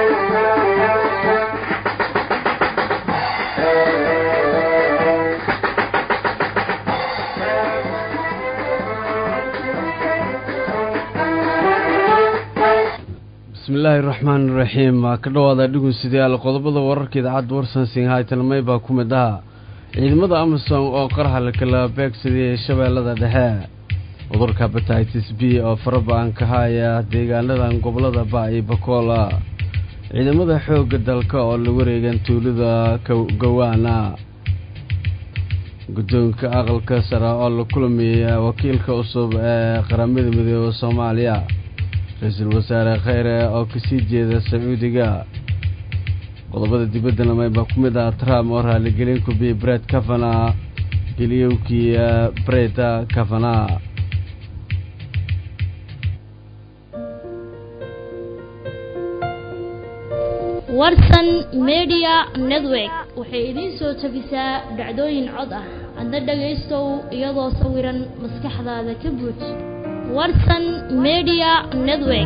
bismillaahi raxmaan iraxiim waa ka dhawaada dhegeystayaal qodobada wararka idaacadda warsan singhai talmey baa ku mid aha ciidamada amasom oo qaraha la kala beegsadiyey shabeellada dhexe cudurka batitis b oo faraba-an ka haya deegaanadan gobolada ba iyo bakoola ciidamada xoogga dalka oo la wareegan tuulada gawaana guddoonka aqalka sare oo la kulamiya wakiilka cusub ee qaramada midooda soomaaliya ra-iisul wasaare kheyre oo kasii jeeda sacuudiga qodobada dibadda lamey baa ku mid ah trump oo raaligelin kubiyey bred kavana geliyowkii breda kavana warsan media network waxay idiin soo tabisaa dhacdooyin cod ah adna dhagaystow iyadoo sawiran maskaxdaada ka buuj warsan media network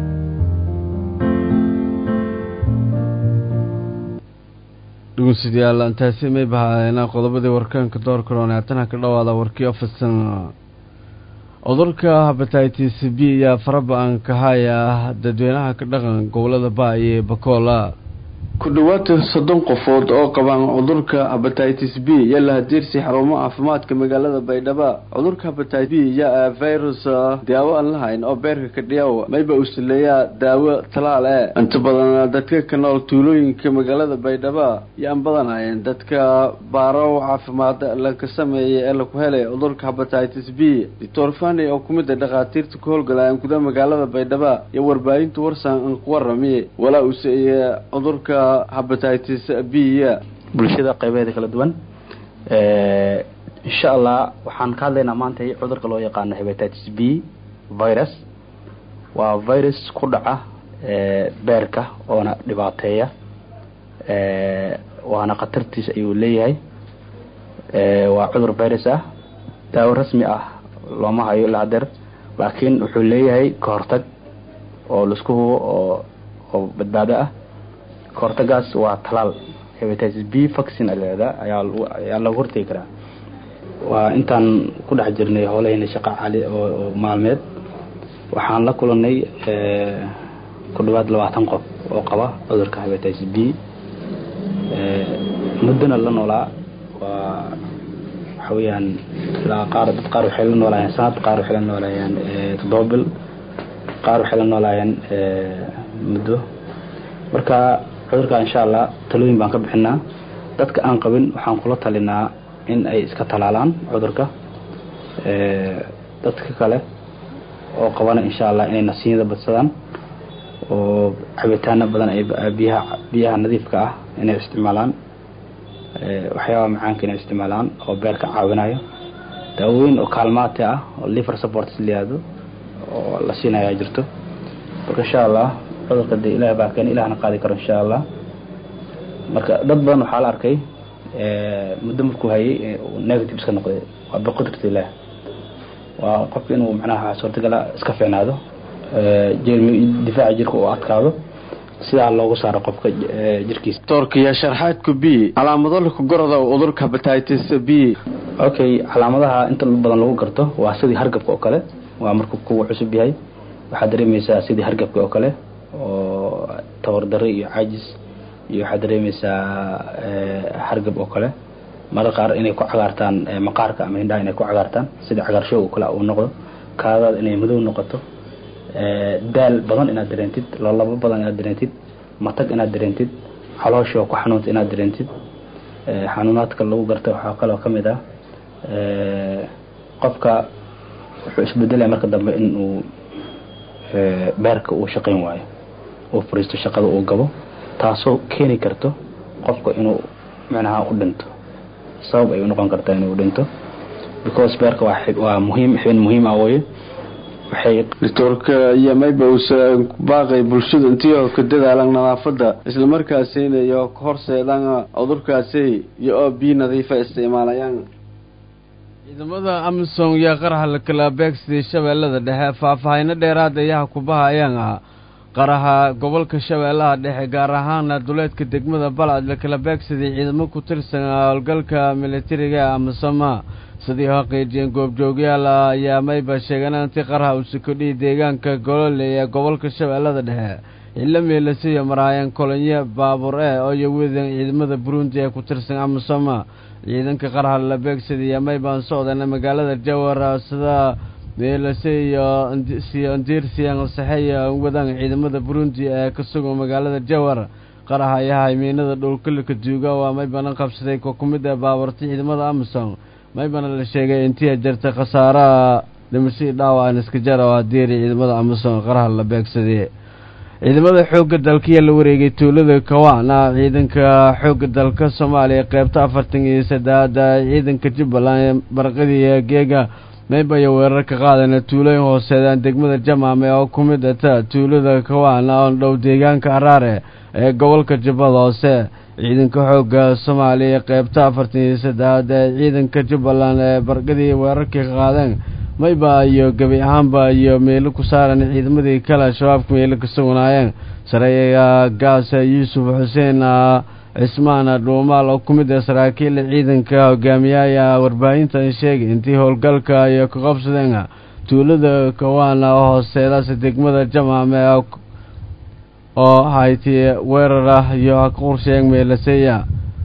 dhegeystayaal intaasi may bahaadeenaa qodobadii warkaanka door karoon haatana ka dhawaada warkii ofisan cudurka habatitis b ayaa faraba-an ka haya dadweynaha ka dhaqan gobolada ba iyo bakoola ku dhowaad soddon qofood oo qabaan cudurka habatitis b iyo lahadiirsi xarumo caafimaadka magaalada baydhabo cudurka habatitis b yaa virus daawo aan lahayn oo beerka ka dhiyaw mayba uu sileeyaa daawo talaal e inta badan dadka ka nool tuulooyinka magaalada baydhabo yaan badanhayn dadka baaro caafimaad laka sameeyay ee laku helay cudurka habatitis b doctor fani oo kumid a dhakhaatiirta ku howlgalayaan gudaha magaalada baydhabo iyo warbaahinta warsan an ku warami walaa uu seeye cudurka habatitis b bulshada qaybeeda kala duwan insha allah waxaan ka hadlaynaa maanta cudurka loo yaqaano habatitis b virus waa virus ku dhaca beerka oona dhibaateeya waana khatartiis ayuu leeyahay waa cudur virus ah daawo rasmi ah looma hayo ilaa hadeer laakiin wuxuu leeyahay kahortag oo laisku hubo oo oo badbaado ah kahortagaas waa talaal habatitis b vaccine aleeda ayaa ayaa lagu hortegi karaa waa intaan ku dhex jirnay howlahayna shaqa cali oo maalmeed waxaan la kulanay ku dhawaad labaatan qof oo qaba cudurka habatitis b muddona la noolaa waa waxa weeyaan ilaa qaar dad qaar waxay la noolaayeen sanad qaar waxay la noolaayeen toddoba bil qaar waxay la noolaayeen muddo marka cudurka insha allah talooyin baan ka bixinaa dadka aan qabin waxaan kula talinaa in ay iska talaalaan cudurka dadka kale oo qabana insha allah inay nasiinyada badsadaan oo cabitaano badan ay biyaha biyaha nadiifka ah inay isticmaalaan waxyaabaha macaanka inay isticmaalaan oo beerka caawinayo daawooyin oo kaalmaate ah oo liver support layihahdo oo la siinayaa jirto marka insha allah cudurka de ilaah baa keen ilahna qaadi karo insha allah marka dad badan waxaa la arkay muddo markuu hayay negative iska noqday waa biqudrati ilaah waa qofka inuu macnaha suurtagala iska fiicnaado jermi difaaca jirka uu adkaado sidaa loogu saaro qofka jirkiisa doorkaiyo sharxaadku b calaamado laku garada cudurka habatitis b okay calaamadaha inta badan lagu garto waa sidii hargabka oo kale waa markuu kuwa cusub yahay waxaad dareemaysaa sidii hargabka oo kale oo tabardare iyo caajis iyo waxaad dareemaysaa hargab oo kale marar qaar inay ku cagaartaan maqaarka ama hindhaha inay ku cagaartaan sida cagaarshow oo kale uu noqdo kaadaada inay madow noqoto daal badan inaad dareentid loolabo badan inaad dareentid matag inaad dareentid calooshoo ku xanuunta inaad dareentid xanuunaadka lagu garta waxaa kaloo ka mid ah qofka wuxuu isbedelaya marka dambe in uu beerka uu shaqayn waayo uu fariisto shaqada uu gabo taasoo keeni karto qofka inuu micnaha u dhinto sabab ay u noqon kartaa inuu dhinto because beerka waa waa muhiim xibin muhiim ah weye waxay doctorka iyo mayba uusa baaqay bulshadu intii ka dadaalan nadaafada isla markaasina iyo horseedan cudurkaasi iyo oo biyo nadiifa isticmaalayaan ciidamada amisom yaa qaraxa la kala beegsaday shabeellada dhexe faahfaahino dheeraad ayaha kubahayaan ah qaraha gobolka shabeellaha dhexe gaar ahaana duleedka degmada balcad la kala beegsaday ciidamo ku tirsan howlgalka militariga amasoma sidii xaqiijiyeen goobjoogyaal ayaa mayba sheegeen intii qaraha uu sukodhiyay deegaanka golole ee gobolka shabeellada dhexe xillo meelasiyo maraayeen kolonyo baabuur e oo yawedan ciidamada burundi ee ku tirsan amasoma ciidanka qaraha la beegsadaya maybaan socdana magaalada jawar sida meelase iyo siyo saxeeya wadaan ciidamada burundi ee ka sugan magaalada jawar qaraha ayahay miinada dhowlkalika duuga waa maybana qabsaday ko ku mid ee baaburta ciidamada amasom maybana la sheegay intii jirta khasaaraha dhimashadii dhaawacan iska jara oo hadiiri ciidamada amasom qaraha la beegsaday ciidamada xoogga dalkaiyaa la wareegay tuulada kawaana ciidanka xoogga dalka soomaaliya qeybta afartan iyo saddeaada ciidanka jubbaland barqadii geega maybaya weerar ka qaadana tuulooyin hooseedaan degmada jamaame oo ku mid ata tuulada kawaana oo dhow deegaanka araare ee gobolka jubbada hoose ciidanka xoogga soomaaliya qeybta afartan iyo saddeaad ee ciidanka jubbaland ee barqadii weerarkii ka qaadeen mayba iyo gebi ahaanba iyo meelo ku saaran ciidamadii kale al-shabaabka meelo ka sugnaayeen sareeya gaasa yuusuf xuseen cismaan dhuumaal oo ku mid ah saraakiil ciidanka hogaamiyaya warbaahintan sheegay intii howlgalka iyo ka qabsadeen tuulada kawaana oo hooseedaas degmada jamaame oo hayti weerar ah iyo qorsheeg meelaseeya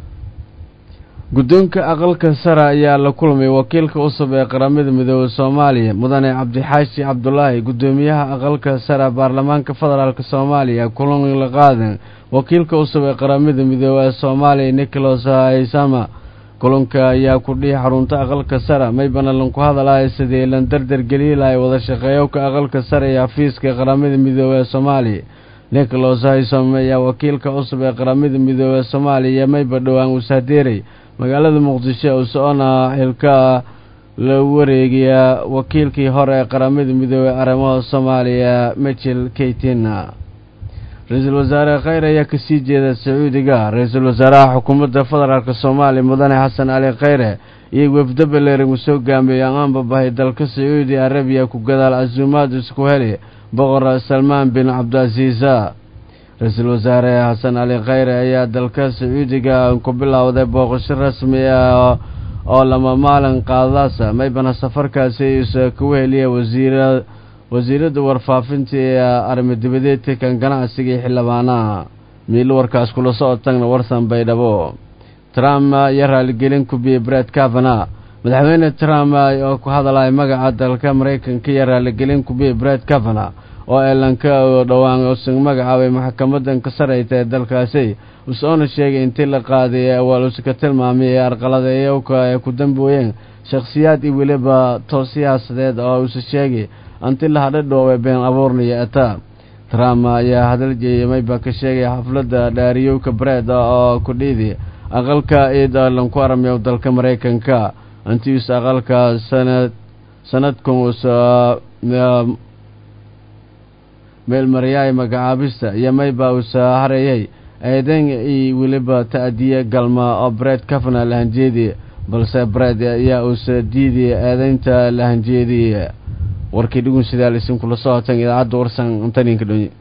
guddoonka aqalka sare ayaa la kulmay wakiilka cusub ee qaramada midoobey soomaaliya mudane cabdixaashi cabdulaahi guddoomiyaha aqalka sare baarlamaanka federaalk soomaaliya kulan la qaadan wakiilka cusub ee qaramada midoobey ee soomaaliya nicholas haysama kulanka ayaa ku dhihi xarunta aqalka sare maybana lanku hadalaya sidii lan dardar geliyi lahay wada shaqeeyowka aqalka sare iyo xafiiska qaramada midoobey ee soomaaliya nicholas haysam ayaa wakiilka cusub ee qaramada midoobey ee soomaaliya mayba dhowaan uusaadeeray magaalada muqdisho uu socona xilka la wareegaya wakiilkii hore ee qaramada midoobey arrimaha soomaaliya michel keytina ra-iisul wasaare kheyr ayaa kasii jeeda sacuudiga ra-iisul wasaaraha xukuumadda federaalk soomaaliya mudane xasan cali kheyre iyo wefdo baleering uu soo gaamiyey aanbabahay dalka sacuudi arabiya ku gadaal casuumaad isku heli boqor salmaan bin cabdiasiisa ra-iisul wasaare xasan cali kheyre ayaa dalka sacuudiga ku bilowday booqasho rasmi ah oo lama maalin qaadadaasa maybana safarkaasi isa kugu heliya wasiira wasiiradda warfaafinta ee arrimo-dibadeedka kan ganacsiga iyo xildhibaanaha miilo warkaas kula socotagna warsan baydhabo trump iyo raaligelin kubiyey bred cavana madaxweyne trump oo ku hadalaya magaca dalka maraykanka iyo raaligelin kubiyey bred cavana oo elanka dhowaan usan magacaabay maxkamadan ka sareyta ee dalkaasi usoona sheegay intii la qaaday awaaluska tilmaamay ee arqaladeeyowka ay ku dambooyeen shakhsiyaad iyo weliba toos siyaasadeed oo usa sheegay anti la hadhadhoowe been abuurnaya eta trump ayaa hadal jeeyamayba ka sheegay xafladda dhaariyowka breed oo ku dhiidi aqalka ciid lanku aramiyo dalka maraykanka antius aqalka sanad sanadkan usa meelmaryaay magacaabista iyo mayba usa harayay eedan iyo weliba ta'diye galma oo bred kafana lahanjeedi balse bred ayaa uusa diidiya eedaynta lahanjeediye warkii dhugun sidaal isinkula socotan idaacadda warsan antaninka dhonye